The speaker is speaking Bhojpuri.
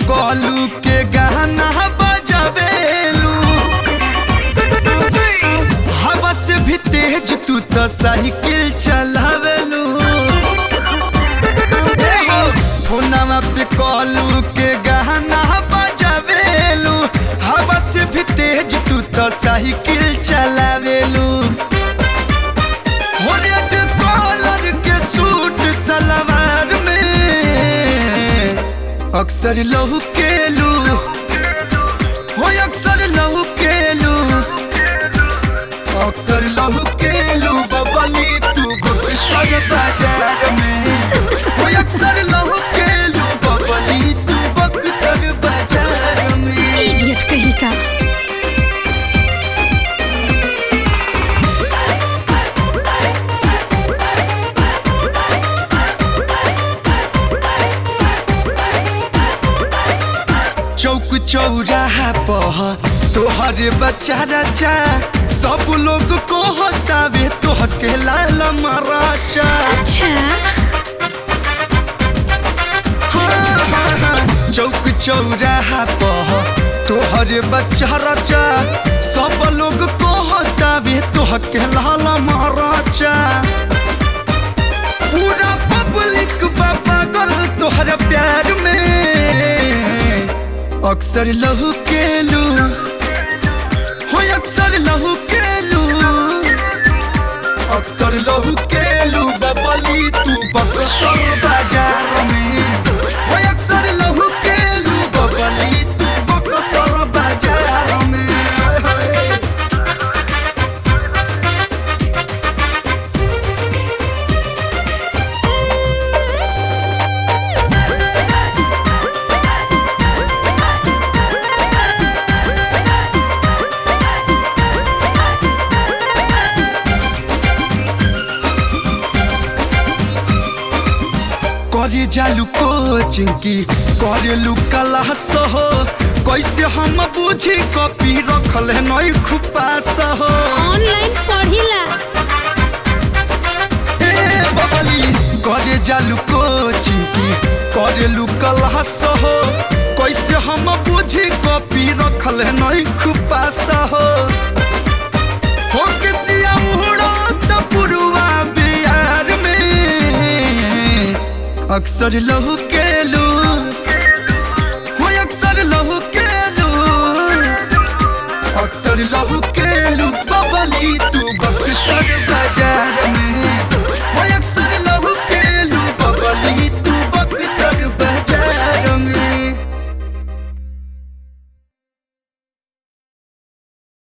कॉलू के गाना बजावेलू हवा से भी तेज तू तो साइकिल चलावेलू ए हो, फोनवा पे कॉलू के गाना बजावेलू हवा से भी तेज तू तो साइकिल चलावेलू हो रेड कॉलर के सूट सलवार में अक्सर लहू केलू हो अक्सर लहू केलू अक्सर लहू केलू बबली तू बक्सर बाजार में हो अक्सर लहू केलू बबली तू बक्सर बाजार में इडियट कहीं का चौक चौराहा पह तोहर बच्चा रचा सब लोग को हतावे तोह के लाल मराचा अच्छा हाँ, हाँ, हाँ। चौक चौराहा पह तोहर बच्चा रचा सब लोग को हतावे तोह के लाल मराचा पूरा पब्लिक बाबा गल तोहर प्यार में अक्सर लहू केलू हो अक्सर लहू केलू अक्सर लहू केलू बबली तू बक्सर बाजार में हो अक्सर लहू केलू बबली तू बक्सर बाजार में करे जालू कोचिंग की करेलू क्लास हो कैसे हम बुझी कॉपी रखल है नई खुपास हो ऑनलाइन पढ़िला ए बबली करे जालू कोचिंग की करेलू क्लास हो कैसे हम बुझी कॉपी रखल है नई खुपास हो हो के सिया उड़त पुरुआ बिहार में अक्सर लहू केलू हो अक्सर लहू केलू अक्सर लहू केलू बबली तू बक्सर बाजार में